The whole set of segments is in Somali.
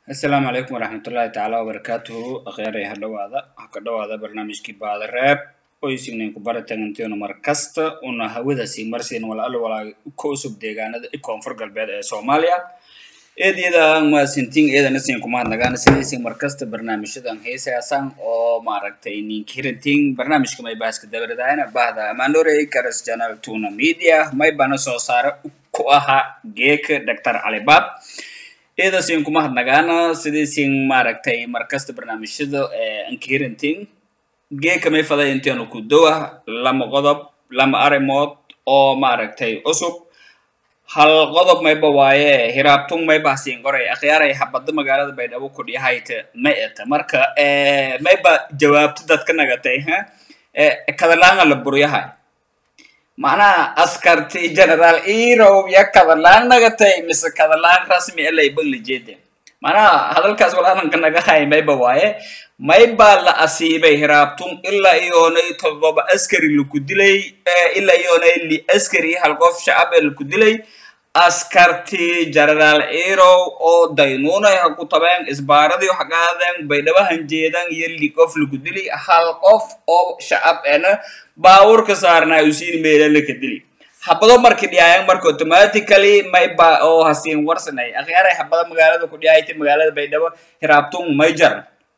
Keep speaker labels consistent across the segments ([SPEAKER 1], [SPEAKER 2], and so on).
[SPEAKER 1] asalaamu calaykum waraxmatullaahi tacaala wabarakaatuhu akhyaaraya ha dhowaada ha ka dhowaada barnaamijkii baadareeb oysignayn ku baratagantiona mar kasta una hawadaasi marsiin walaalo walaa ka usub deegaanada i koonfur galbeed ee soomaaliya eedyada maasintiin eedana siin kumahadnagaan sidaysin mar kasta barnaamijyadan heesaasan oo maaragtay ninkirantiin barnaamijka may baaska dabaradaana bahda amandore garas channel tuna media may bana soo saare ku ahaa geeka dr calibaab eedasiin kumahadnagaana sidaysin maaragtay markasta barnaamijyada ankirantiin geeka may faday inteenu ku dowa lama qodob lama arrimood oo maaragtay cusub hal qodob mayba waaye hiraabtung mayba hasiin qoray akhyaaray habada magaalada baydhabo kudhiyahayte ma eta marka mayba jawaabto dadka nagatay ha kadalaanga la buryahay macnaha askarti general erow ya kadalaan nagatay mise kadalaan rasmi elay bangla jeede macnaha hadalkaas walaalanka nagahay mayba waaye mayba la asiibay hiraabtung ilaa iyoonay todoba askari laku dilay ilaa iyoonay li askari hal qof shacab ee laku dilay askarti generaal erow oo daynuunay ha ku tabeen isbaaradii hagaadeen baydhabahan jeedan iyo li qof laku dili hal qof oo shacab ena baawurka saarnaa usiin meelana ka dili habado marki dhiyaayan marka automatically mayba oo hasiin warsanay akhyaaray habada magaalada ku dhiyahayta magaalada baydhabo hiraabtung may jar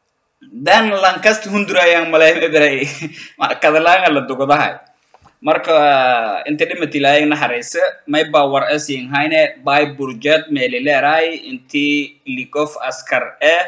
[SPEAKER 1] dan lankasta hundurayaan maleemebray kadalaanga la dugadahay marka inta dhimati ilaayag naxariisa mayba war asiin hayne bay burjed meelileeray inti likof askar eh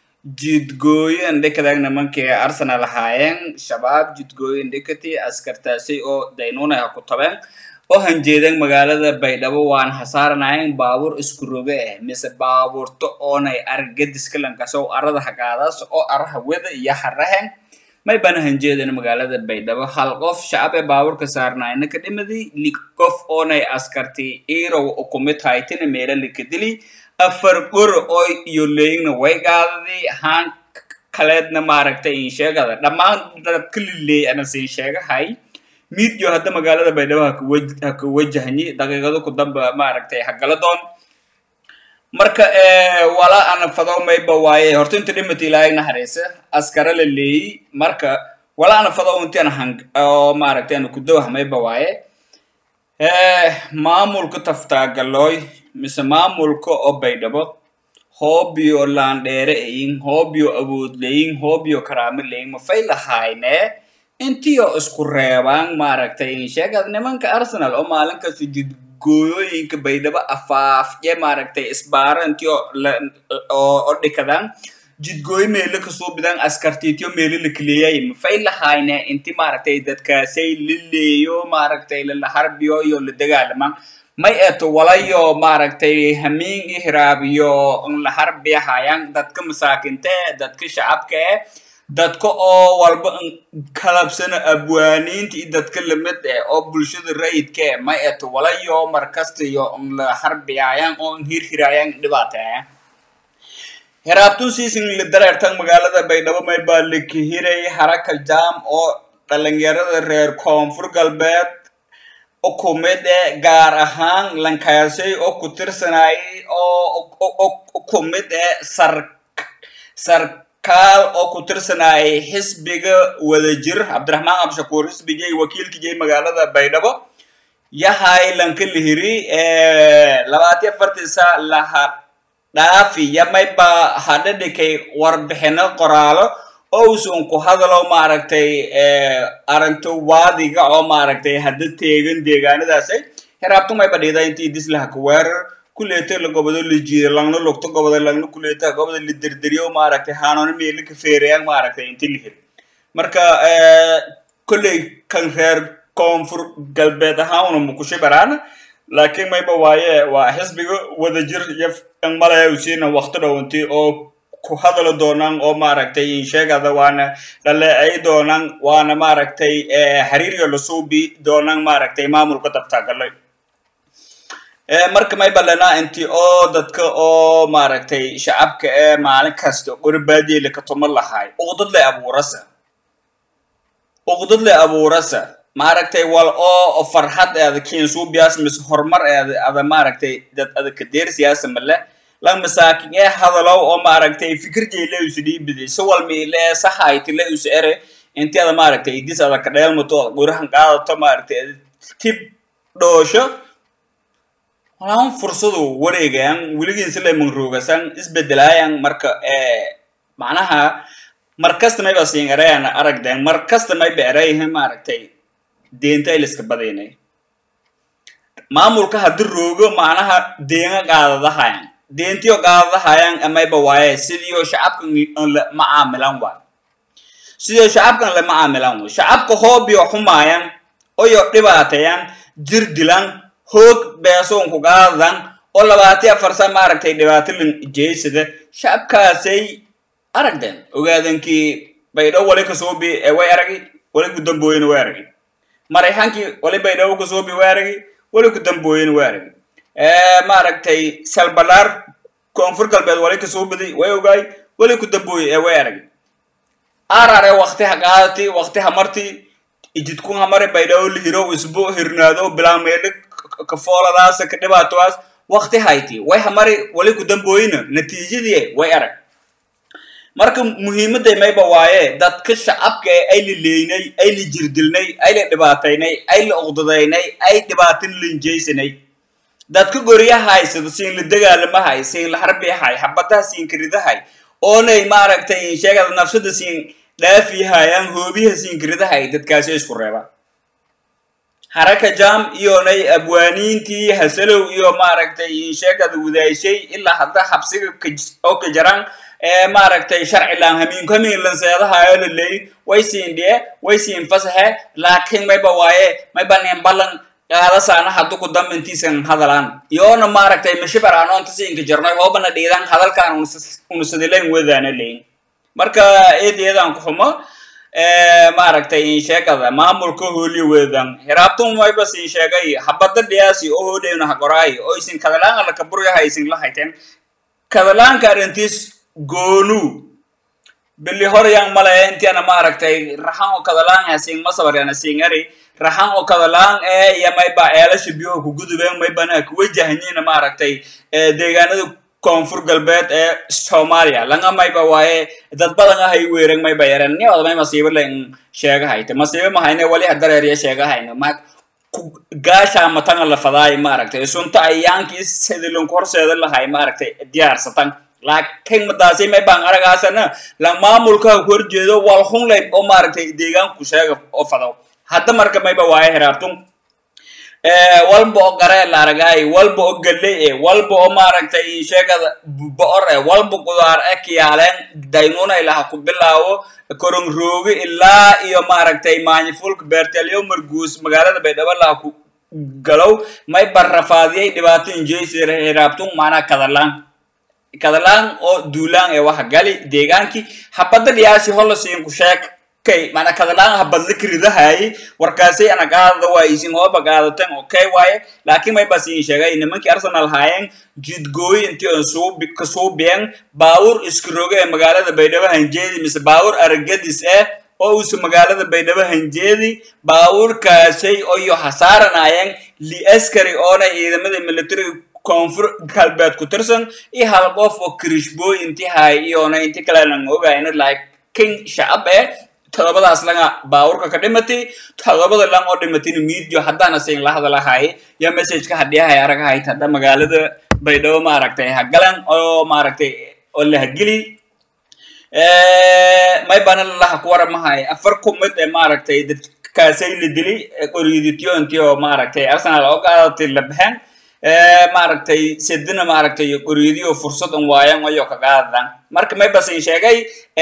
[SPEAKER 1] jidgooyo indhikadaag nimankii arsenal ahaayeen shabaab jidgooyo indhikati askartaasi oo daynuunay ha ku tabeen oo hanjeedeen magaalada baydhabo waan hasaaranayn baabuur isku roge ah mise baabuurto oonay argadiska lankasow arada hagaadaas oo araha weda iyo harahen may bana hanjeeden magaalada baydhabo hal qof shacab ee baabuurka saarnayna ka dhimadi li qof oonay askarti irow ukumid haytina meela lika dili afar gor oo iyo leeyingna way gaadadi haan kaleedna maaragtay in sheegada dhammaan dadka lileey ana siin sheegahay midio hadda magaalada baydhabo ha ka wajahnyi daqiiqado ku damba maaragtay hagala doon marka wala ana fado mayba waaye horta inta dhimata ilaahay naxariisa askara la leeyi marka wala ana fado intian hang oo maaragtay ana kudowah mayba waaye maamulka taftaagaloy mise maamulka oo baydhabo hoobiyo laandheere eyin hoobiyo awood leyin hoobiyo karaamo leyin mafay lahayne intiyo isku reebaan maaragtay sheegad nimanka arsenal oo maalin kasta jid gooyooyinka baydhabo afaafye maaragtay isbaaro intiyo oo dhikadaan jidgooyo meelo kasoo bidaan askartiitiyo meelo lakaleeyay mafay lahayne inti maaragtay dadkaasay laleeyo maaragtay lalaharbiyo iyo la dagaalamaan may eto walayo maaragtay hamiin i hiraabiyo laharbiyahayan dadka masaakinte dadka shacabka eh dadka oo walba kalabsana abwaaniinta iyo dadka lamid eh oo bulshada rayidka eh may eto walayo markasta iyo la harbiyaayan oo hirhiraayan dhibaataya hiraabtun siisin la dareertan magaalada baydhabo may baa lakihiray haraka jam oo dhalinyarada reer koonfur galbeed ukumid eh gaar ahaan lankaasay oo ku tirsanayay oo ukumid eh sar sar kaal oo ku tirsanayay xisbiga wadajir cabdiraxmaan abshakuur xisbigay wakiilkijay magaalada baydhabo yahay lanka lihiri labaatiyo afartiisa laha dhaafi yamayba hadhadhikay warbixino qoraalo oo usun ku hadalo maaragtay arinto waadiga oo maaragtay hadda teegan deegaanadaasay hiraabtu mayba dhida intii dislaha ka weerar kuleeta la gobodo la jiida langna lugto goboda langna kuleeta goboda la derderiyo maaragtay haanoona meeli ka feerayaan maaragtay inti la hiri marka kolley kan reer koonfur galbeed ahaan una mukushay baraana laakiin mayba waaye waa xisbiga wadajir iyo malaya usiina wakti dhowanti oo ku hadalo doonaan oo maaragtay insheegada waana dhaleecay doonaan waana maaragtay xiriiryo lasuubi doonaan maaragtay maamulka dabtaagalay marka may ballanaa inti oo dadka oo maaragtay shacabka ee maalin kasta qorbaadiela ka tuma lahay uqdad le abuurasa uqdad le abuurasa maaragtay wal oo farxad eeda kiinsuubiyaas mise horumar eeda ada maaragtay dad ada kadeer siyaasa male lan masaakin ee hadalow oo maaragtay fikirjay la isu dhiibiday si walmiile sahayti la isu ere inteeda maaragtay idis ada ka dheelmato gurahan qaadato maaragtay tib dhoosho walaan fursadu wareegayan weligiinsi layman roogasan isbedelaayan marka macnaha markasta mayba siin erayan aragden markasta mayba erayahin maaragtay deenta ay liska badaynay maamulka haddi roogo macnaha deenga qaadadahayan deentiyo qaadadahayan amayba waaye sidiyo shacabkan la macaamilan waay sidiyo shacabkan la macaamilan waay shacabka hoobiyo xumaayan oyo dhibaatayan jir dilan hoog beesoonku qaadadan oo labaati afarsa maaragtay dhibaato lin jeysada shacabkaasay aragden ogaadankii baydhow wali kasoobi ee way aragi wali kudambooyena way aragi marayxankii wali baydhow kasoobi way aragi wali kudambooyena way aragi maaragtay salbalaar koonfur galbeed wali kasoobiday way ogaay wali kudambooye ee way aragi arare wakti ha qaadati wakti ha marti ijidkun hamari baydhow lihiro isbu hirnaado bilaameedhe kafooladaas ka dhibaatoaas wakti hayti way hamari wali kudambooyina natiijadii way arag marka muhiimadday mayba waaye dadka shacabka ee ay la leynay ay la jirdilnay ay la dhibaataynay ay la uqdadaynay ay dhibaatin linjaysanay dadka goryaha haysada siin la dagaalamahay siin la harbiyahay xabadaha siin karidahay oonay maaragtay sheegada nafsada siin dhaafiyahayaan hoobiyaha siin karidahay dadkaasi isku reeba haraka jam iyonay abwaaniintii hasalow iyo maaragtay sheegada wadaashay ilaa hadda xabsiga oo ka jaran ee maaragtay sharci laan hamiinku hamiin lanseedahayo la leey way siin dhiye way siin fasaxe laakiin mayba waaye mayba nin ballan qaadasaana haddu ku dambintiisan hadalaan iyoona maaragtay mashibar anoonta siinka jarnoy hoobana dhiidan hadalkaan unusadilayn wadaana leyn marka eed eedaan ku xumo maaragtay in sheegada maamulka hooli wedan hiraabtun mayba siin sheegay habada dhiyaasi oo hoodheyna hagoraay oo isin kadalaan ala kaburyaha isin la hayteen kadalaanka arrintiis goonu bili horyang malaya intiana maaragtay raxan oo kadalaan hasiin masabaryana siingari raxan oo kadalaan ee iyo mayba eelasha biyoha kugudubeen maybana kuwajahanyina maaragtay deegaanada koonfur galbeed ee soomaaliya langa mayba waaye dad badan ahay weerang mayba yareen niwada may masiibo len sheegahayte masiibo mahayne wali hadareeriya sheegahayne ma gaashaa matanga la fadaay maaragtay sunta ayaankii sidilinku horseeda lahay maaragtay diyaarsatan laakiin madaasi may baan aragaasana la maamulka horjeedo wal hunlay oo maaragtay deegaanku sheega oo fadaw hadda marka mayba waaye hiraabtun walba oo garee la aragaay walba oo galley e walba oo maaragtay sheegada boor e walba qudaar e kiyaaleen daynuna ilaha ku bilaawo korong roogi ilaa iyo maaragtay maanyifulka beertelyo marguus magaalada baydhabo laha ku galow may barrafaadiyay dhibaato injeysir hiraabtun maanaa kadalaan kadalaan oo duulaan ee waxa gali deegaankii habada dhiyaasi hola siinku sheeg kay mana kadalaan habadla kiridahay warkaasay ana qaadada waa isin hooba qaadateen okay waaye laakiin may bas iin sheegay nimankii arsenal haayeen jidgooyi intii on suubi ka suubiyeen baawur iska roge ee magaalada baydhabo hanjeedi mise baawur aragadis eh oo uusa magaalada baydhabo hanjeedi baawurkaasay oyo hasaaranayeen li askari oona ciidamada militariga koonfur galbeed ku tirsan iyo hal qof oo kirishbooy intii hay iyona inti kalenan ogayna laakiin shacab eh todobadaas langa baawurka ka dhimatay todobada lang oo dhimatayna miidio haddaana siin la hadalahay ya messageka hadhiyahay aragahay hadda magaalada baydhabo maaragtay hagalan oo maaragtay oo la hageli may bana lalaha ku waramahay afar kumid ee maaragtay dadkaasay la dilay qoryidityo intii oo maaragtay arsenal oo qaadatay la baxeen maaragtay sedina maaragtay qoryadiyo fursad un waayan ayo ka qaadadan marka may basin sheegay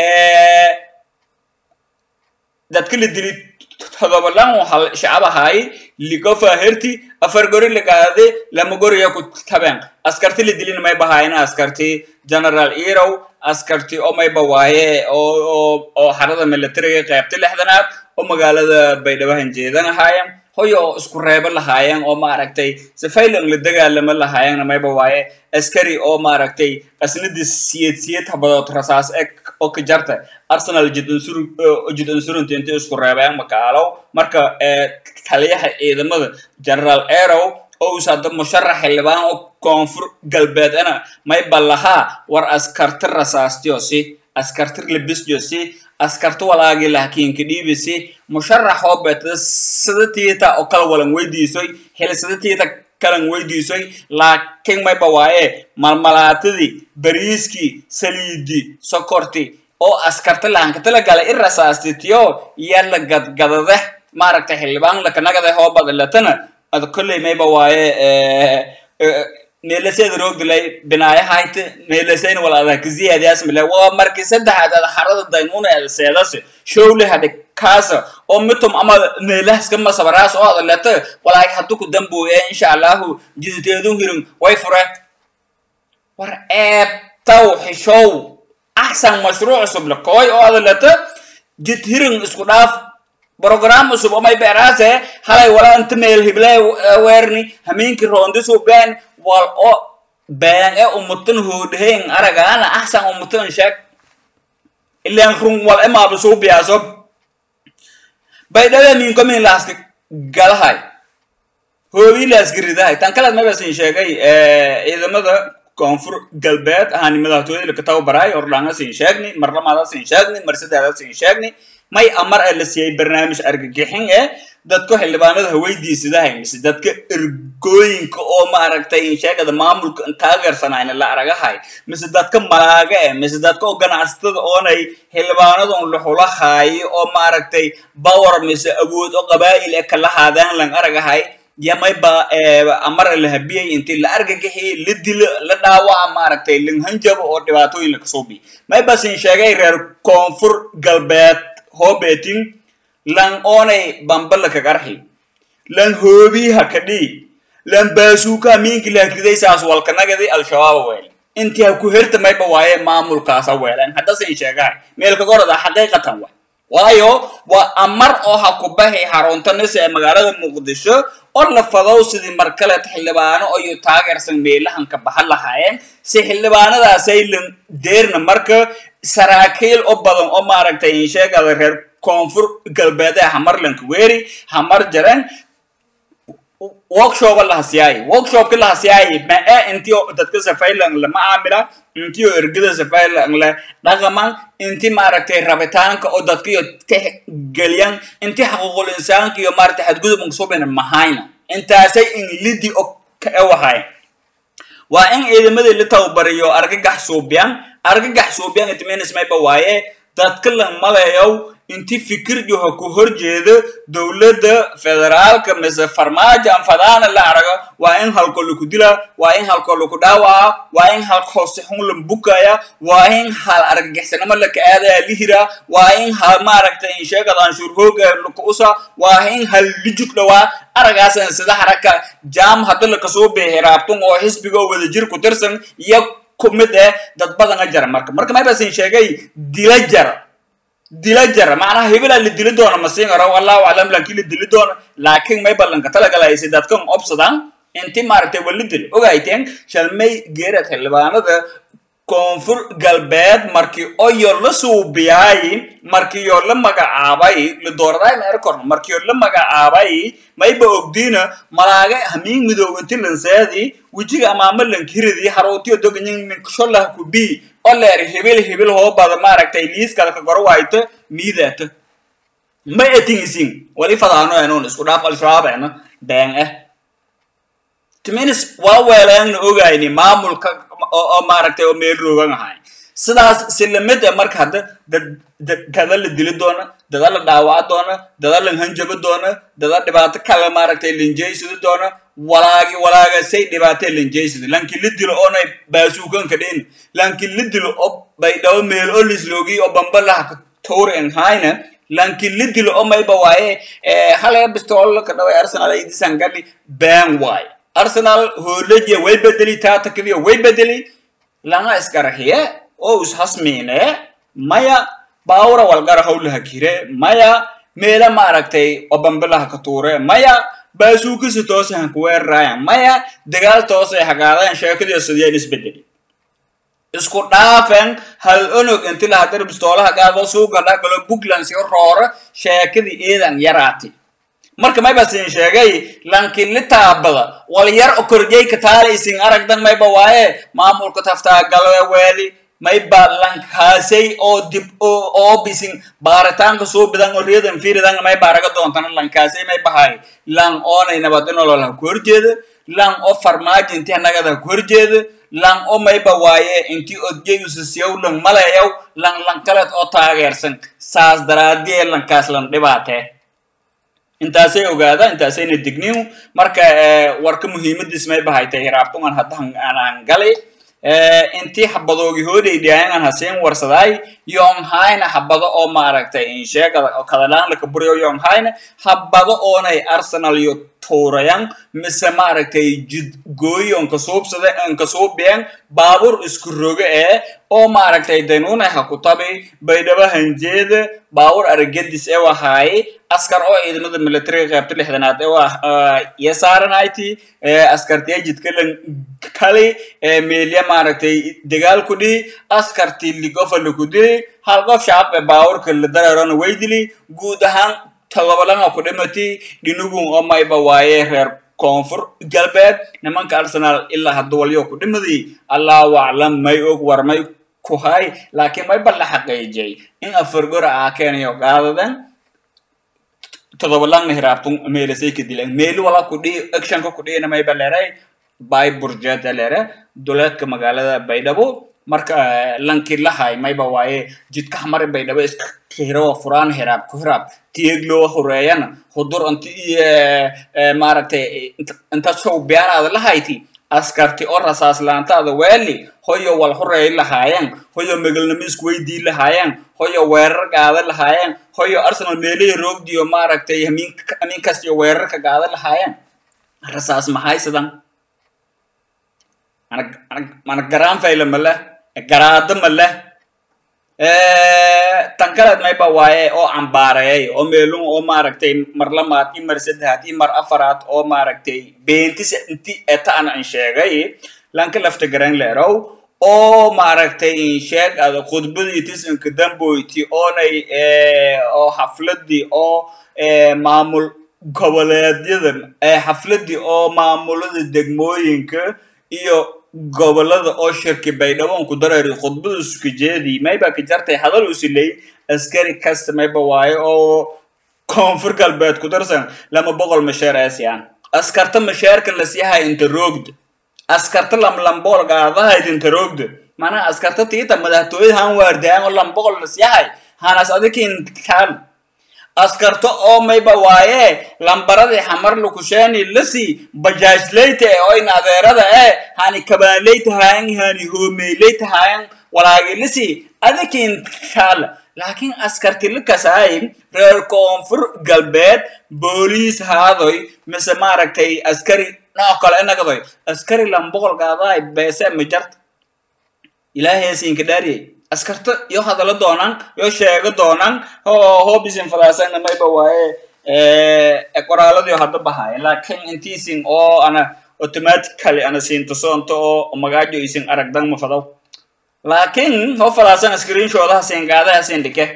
[SPEAKER 1] dadka la dili todobalan hal shacab ahaay ligofa herti afar gori la qaade lama goriya ku tabeen askarti la dilina may bahaayna askarti general erow askarti oo mayba waaye oo oo oo xarada militariga qaybta lixdanaad oo magaalada baydhabo hanjeedan ahaayeen hoyo oo isku reebo lahaayeen oo maaragtay sifaylan la dagaalamo lahaayeenna mayba waaye askari oo maaragtay asnadii siyad siyad habadood rasaas eg oo ka jarta arsenal jid unsur jid unsurunta inta isku reebeen makaalow marka taliyaha ciidamada general erow oo us hadda musharax xildhibaan oo koonfur galbeed ana may ballahaa war askarti rasaastiyo si askarti libisyo si askarti walaagi lahkiinka dhiibisi musharax oo beetada sidatiita oo kala walan weydiisoy hel sidatiita kalan weydiisoy laakiin mayba waaye malmalaatadii bariiskii saliidii sokorti oo askarti lahankatala galay i rasaastitiyo yala gadgadade maaragtay xildhibaan lakanagade hoo badalatana ad kolley mayba waaye meelaseeda roogdilay binaayahayte meelasayna wal adag ziyadasmile waa markii saddexaad ad harada daynuuna eeda seedase showle hadhe kaasa oo mitum ama meelahaska masabaraas oo adaleta walaag haddu ku dambuye insha allahu jiditeedu hirin way fure war eebtaw xishow axsan mashruuc cusub le kooy oo adaleta jid hirin isku dhaaf program cusub omay beeraase halay wala inta meel hiblay weerni hamiinki roondisu been wal o been e umutan hoodheen aragaana axsan umutan sheeg ilan run wal emaaba suu biyaaso baydhada minkomin laaska galahay hoobii laaska ridahay tan kalead mabasin sheegay ciidamada koonfur galbeed ahaanimadaatooyada lakataw baraay ordhanga sin sheegni marlamaada sin sheegni marsidaada sin sheegni may amar a la siiyey barnaamij argagixin eh dadka xildhibaanada haweydiisadahay mise dadka ergooyinka oo maaragtay sheegada maamulka taageersanayna la aragahay mise dadka malaaga eh mise dadka oo ganacsatada oonay xildhibaanadan luxulahaayo oo maaragtay bawar mise awood oo qabaa'il e kala haadaan lan aragahay yamayba amar la habiyay intii la argagixiyey la dilo la dhaawaca maaragtay langhanjabo oo dhibaatooyin lakasoo biy maybasin sheegay reer koonfur galbeed hoobeting lan oonay bambala kagarxi lan hoobiha kadhii lan baasuuka miinki lahriday saas walkanagadi al-shabaaba weel intii ha ku herta mayba waaye maamulkaasa weelan haddasin sheegahay meelkagorada xaqiiqatan wa waayo waa amar oo ha ku baxi xaruntanise ee magaalada muqdisho oo la fadow sidii markaleed xildhibaano oyo taageersan meelahanka baxa lahaayeen si xildhibaanadaasay lan deerna marka saraakiil oo badan oo maaragtay sheegada reer koonfur galbeed ee hamarlanka weeri hamar jaran workshop lahasiyaayi workshopka lahasiyaayi ma e intii dadka safaylan lama caamila intii oo ergada safaylan le dhaqaman intii maaragtay rabitaanka oo dadkiyo ka gelyan intii xaquuqul insaanka iyo maaragtay xadgudubka subina mahayna intaasay in lidi oo ka ewahay waa in ciidamadii la tababariyo argagax suubiyan argagax suubiyan itmenis mayba waaye dadka la malayow inti fikirjo ha ku horjeedo dowladda federaalka mise farmaajo anfadaana la arago waa in halko laku dila waa in halko laku dhaawaca waa in hal hoose xun la bukaya waa in hal argagixsanimo laka aadaya lihira waa in hal maaragtay insheegad anshuur hooga laku usa waa in hal lijug dhawaa aragaasan sida haraka jaam hadda lakasoo beexi raabtun oo xisbiga oo wadajir ku tirsan iyo ku mid eh dad badana jara marka marka maybasin sheegay dila jara dila jara macnaha hebelaa la dili doona masiin aro wallahu aclam laakiin la dili doona laakiin may ballanka talagalaysa dadkan obsadaan inti maaragtay wala dil ogayteen shalmay geerad xildhibaanada koonfur galbeed markii oyo la suubiyaay markii yoo la magacaabay la dooradaay ma erkorno markii yoo la magacaabay mayba ogdiina malaaga hamiin midoobanti lanseedi wejiga amaama lankiridi haroutiyo doganyin minkasholah kubii oleer hibil hibil hoobada maaragtay liiskada ka goro wayto miidaata ma etingisin wali fadaano enon isku dhaaf al-shabaab ena been eh timinis waa weelaangna ogayni maamulka oo maaragtay oo meel roogan ahay sidaas si lamid e marka hadda dad dada la dili doona dada la dhaawaca doona dada la hanjabo doona dada dhibaato kale maaragtay linjeysidi doona walaagi walaaga say dhibaatee linjeysidi lanki la dilo oonay baasuukanka dhin lanki la dilo oo baydhabo meel oo lisloogi oo bambalaha ka towr en hayna lanki la dilo oo mayba waaye halaya bistool ka dhaway arsenal ay disan gali been waaye arsenal hoolajiya way bedeli taatakadiya way bedeli langa iskarahiye oo ishasmiine maya baawra walgara hawlaha kire maya meela maaragtay oo bambilaha ka tuure maya baasuukisi toose han kuweeraraayan maya dagaal toose hagaadayan sheekadiyo sidiyaan isbedeli isku dhaafen hal onog inti lahadar bistoolaha gaado suuga dhagalo puntland sio roora sheekadii eedan yaraati marka mayba siin sheegay lankin li taabada wal yar o korjeyka taalaysin aragdan mayba waaye maamulka taftaagalawe weeli mayba lankaasay oo dib oo bisin baaritaanka soo bidan oo riyadan fiiridan mayba araga doontana lankaasay may bahay lan oonay nabad inolol ha ku horjeeda lan oo farmaajo intii nagada ha ku horjeeda lan oo mayba waaye intii odjeyusasiyow lan malayaw lan lankaleed oo taageersan saas daraadiyee lankaas lan dhibaatee intaasay ogaada intaasayna digniw marka warka muhiimadiis may bahaytay hiraabtungan haddahan aanaan galay intii habadoogi hoodey dhiayangan haseen warsadaay yonghayna habado oo maaragtay insheegada oo kadalaan laka buriyo yonghayna habado oonay arsenal iyo tuurayan mise maaragtay jidgooyi on kasuubsada on kasuubiyan baabur isku roge ee oo maaragtay danuunay ha ku tabi baydhabo hanjeeda baabur aragedis ee wahaaye askar oo ciidamada militariga qaybta lixdanaad ee waa iyo saaranayti askartiya jidkalan kali meelya maaragtay dagaal ku dhihi askartii ligofa laku dili hal qof shacab ee baawurka la dareerona way dili guud ahaan todobalana ku dhimati dhinugun oo mayba waaye reer koonfur galbeed nimanka arsenal ilaa hadda walyo ku dhimadi allahu aclam may og war may ku hay laakiin mayba la xaqiijiyay in afargora aa keenayo qaadadan todobalangna hiraabtun meelasay ka dilan meeli wala ku dhihi actionka ku dhihina mayba leeray bay burjeta leere duleedka magaalada baydhabo marka lanki lahay mayba waaye jidka xamari baydhabo iska hirawa furaan hiraab ku hiraab tiyegloo horeeyana hudur inti maaragtay inta sow beeraada lahayti askarti oo rasaas laantaada weeli hoyo wal horeey lahaayeen hoyo megalnimo isku weydii lahaayeen hoyo weerar gaada lahaayeen hoyo arsenal meelihii roogdiyo maaragtay hamiin kastiyo weerarka gaada lahaayeen rasaas maxay sidan mana garaan fayla ma leh garaado ma leh tan kaleed mayba waaye oo cambaareeyay oo meelun oo maaragtay mar lamaad i mar saddexaad i mar afaraad oo maaragtay beentis inti eta an an sheegay lanka lafta garan leerow oo maaragtay insheeg ada khudbadii tisanka damboyti oonay oo xafladii oo maamul goboleedyada xafladii oo maamulada degmooyinka iyo gobolada oo shirki baydhabo ku dareeri khudbada isku jeedii mayba ka jartay hadal usiley askari kasta mayba waaye oo koonfur galbeed ku darsan lama boqol masheer aasiyan askarta masheerka la siihay inta roogda askarta lamlambool gaadahayd inta roogda mana askarta tiita madaxtooyada han waardayan oo lamboqol la siihay hanas adikin kaan askarta oo mayba waaye lambaradii xamar lukusheeni lasi bajaajleyta ee oyna adeerada ee hani kabaanleyta haayan hani hoomeyleyta haayan walaagi lasi adikin kaala laakiin askarti lakasaay reer koonfur galbeed booliis haadoy mise maaragtay askari nooc kale inagadoy askari lamboqol gaadaay beese majarta ilaaheesinka dhaariyay askarta yo hadalo doonaan yo sheego doonaan hobisin fadaasanna mayba waaye qoraaladii hadda bahaaye laakiin intiisin oo ana automatically ana siinto soonto oo magaajo isin aragdan ma fadaw laakiin ho fadaasan screenshoodaha siin gaadaha siin dhike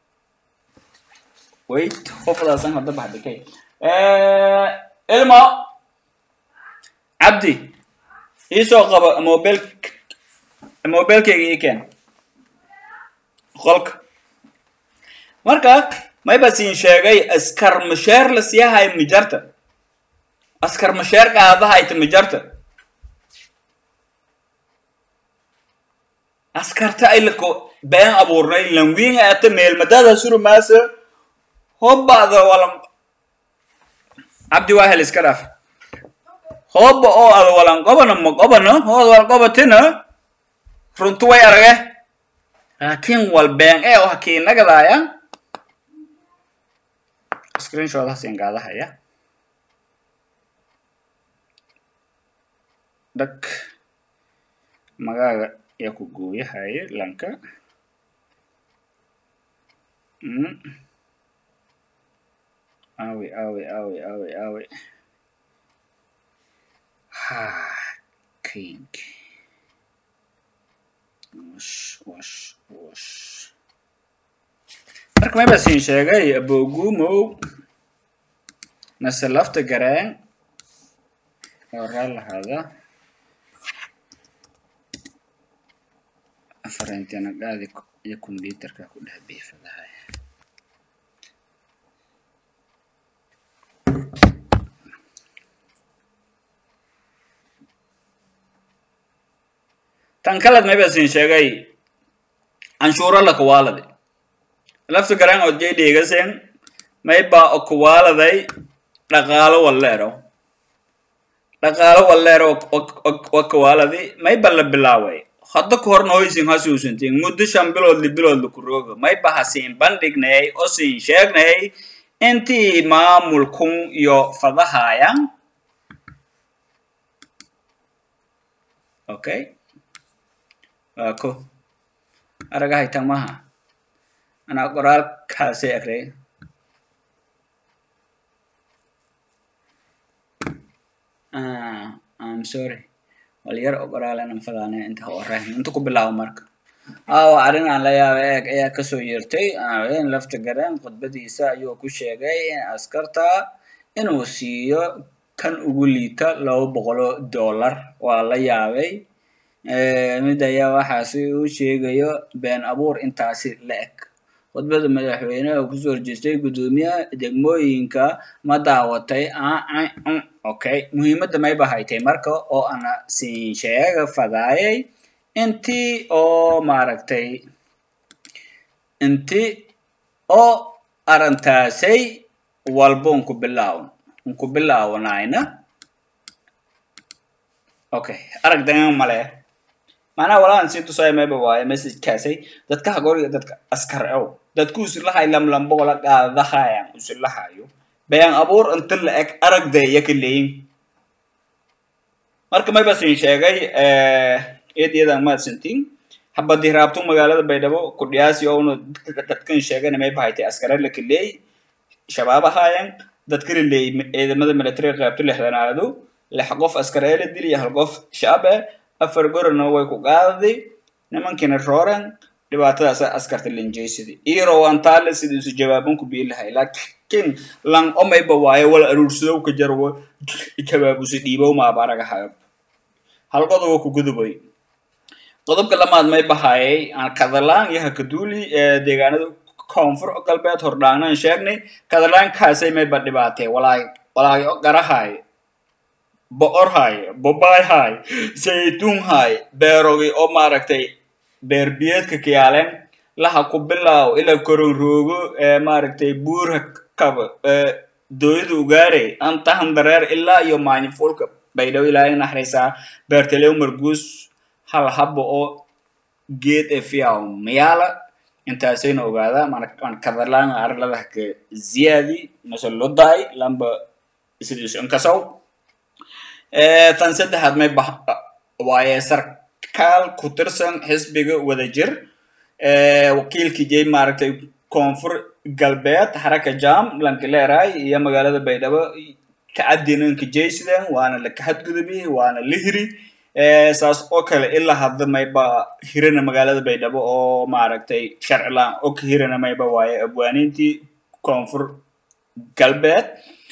[SPEAKER 1] wait ho fadaasan hadda bah dhike ilmo cabdi iisoo qaba mobil mobilkayga ii keen qolka marka mayba siin sheegay askar masheer la siiyahay mijarta askar masheer qaadahayta mijarta askarta ay lako been abuurnay lanwiin aata meelmadada suru maasa hobbada wala cabdi wahel iska dhaaf hobba oo ada walan qobana ma qobano hood wal qobatina runtu way arage laakiin wal been ee oo hakiinagadaaya screenshotha siin gaadahaya dhag magaaga yaa ku gooyahaya lanka awi awi awi awi awi ha king wash wash wash marka mayba siin sheegay abogumow mase lafta gareen oo raa lahaada afarantena qaadi iyo computerka ku dhex biifadahay tan kalad mayba sin sheegay canshuuro la kuwaaladi lafta garan oo jay dheegasen mayba o kuwaaladay dhaqaalo walleero dhaqaalo walleero wa kuwaaladi mayba la bilaaway hadda ka horna hoysin hasuusantiin muddo shan bilood li bilood laku rooga mayba hasiin bandhignay oo siin sheegnay intii maamulkun iyo fadahaayan okay waa ko aragahay tamaha anaa qoraalkaasi akray I'm sorry wal yar oo qoraalan fadaane inta horeyn inta ku bilaabo marka aawa arrin aan la yaaba eeg ayaa kasoo yeertay in lafta gareen khudbadiisa ayuu ku sheegay askarta inuu siiyo kan ugu liita laba boqolo dollar waa la yaabay mid ayaa waxaasi uu sheegayo been abuur intaasi la eg khudbada madaxweyneha oo kusoo horjeestay guddoomiyaha degmooyinka ma daawatay okay muhiimadda mayba haytay marka oo ana siin sheega fadaayay intii oo maaragtay inti oo arrintaasay walba unku bilaawn unku bilaawanayna okay arag dangan male macnaha walahan sii tusaayo mayba waaye messagekaasay dadka hagoriga dadka askar ow dadku usilahay lamlambogola qaadadahayan usilahayo bayaan abuur inta la eg aragda iyo ka leeyin marka mayba siin sheegay eed iyadan maadsantiin habadii raabtu magaalada baydhabo ku dhiyaasi ouna dadkan sheegana mayba haytay askare la kaleey shabaab ahaayan dadka la leeyay ciidamada militariga qaybto lixdanaadu lix qof askar ee la dili iyo hal qof shacab eh afar gorona way ku qaadaday nimankiina rooran dhibaatadaas askarta linjaysadii iro antaale sidii isu jawaaban ku biilahay laakiin lan omayba waaye wala aruursadow ka jarwo jawaabusi dhiibow maaba aragahayo hal qodobo ku gudubay qodobka lamaad may bahayay aan kadalaan iyo hakaduuli ee deegaanada koonfur galbeed hordhaanaan sheegnay kadalaankaasay mayba dhibaatee walaay walaay garahay bo'orhay bobayhay zaytuunhay beerogi oo maaragtay beerbiyeedka kiyaaleen laha ku bilaaw ila koronroogo ee maaragtay buurha kaba dooyada ugaare antahan dareer ilaa iyo maanyifulka baydhaw ilaahay naxraysaa beertalew marguus hal habba oo geed ee fiyaw miyaala intaasayna ogaada man kadalaan arladaha ka ziyaadi mase lodaay lamba sidiisu inkasaw tan saddexaad may bah waaye sarkaal ku tirsan xisbiga wadajir wakiilkii jay maaragtay koonfur galbeed haraka jam lankileeray iyo magaalada baydhabo kacadinanka jaysidan waana la kahadgudubi waana la hiri saas oo kale ilaa hadda mayba hirana magaalada baydhabo oo maaragtay sharcilaan oo ka hirana mayba waaye abwaaniintii koonfur galbeed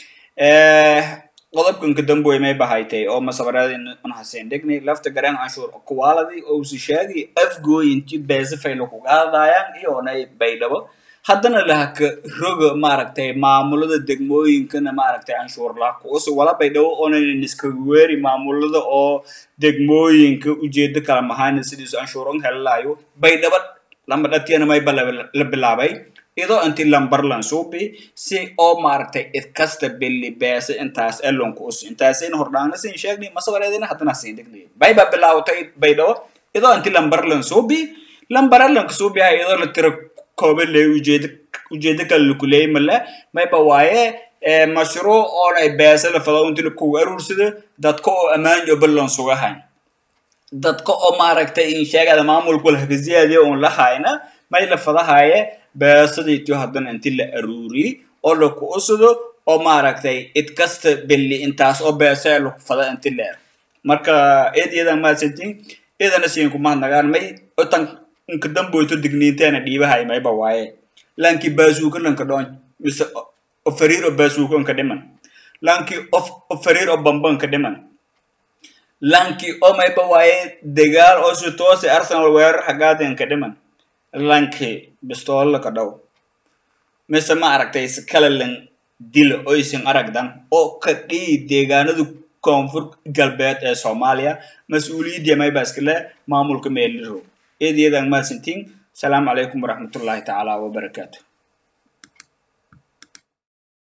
[SPEAKER 1] qodobkan kadamboy may bahaytay oo masabareed unhaseen degnay lafta gareen canshuur kuwaaladi oo usi sheegi afgooyinti beesafayla kugaadayaan iyoonay baydhabo haddana lahaka roga maaragtay maamulada degmooyinkana maaragtay canshuur laha kuusi wala baydhabo oonan iskaga weeri maamulada oo degmooyinka ujeedo kala mahayna sidiisu canshuuran helilaayo baydhabo lamba dhatiyana mayba la bilaabay idoo inti lambarlan suubi si oo maaragtay idkasta beli beesa intaas elonku us intaasayna hordhaana sin sheegnay masabareedina haddana sin degnay bayba bilaawtay baydhabo idoo inti lambarlan suubi lambarlanka suubiha idoo la tira koobe leey ujeeda ujeeda kale lakuleey male mayba waaye mashruuc oonay beesa la fado inti lakugu aruursado dadka oo ammaan iyo ballan sugahayn dadka oo maaragtay in sheegada maamulku lahaka ziyaadiya oon la hayna may la fadahaaye beesadiitiyo haddana inti la aruuriyey oo laku usado oo maaragtay id kasta beli intaas oo beesee laku fada inti leer marka eed iyadan maadsantiin idana siin kumahadnagaan may otan inka damboyto digniinteena dhiibahay mayba waaye lanki baasuuka lanka dhoon mise fariiro baasuuka inka dhiman lankii of fariir oo bamban ka dhiman lankii oo mayba waaye dagaal oo si toose arsenal weerar hagaaden ka dhiman lankii bistoolo ka dhow mise ma aragtay iskalalan dila oo isin aragdan oo ka dhihi deegaanada koonfur galbeed ee soomaaliya mas-uuliyadii mayba iskale maamulka meeliro eedayadan mahadsantiin asalaamu calaykum waraxmatullaahi tacaala wabarakaatu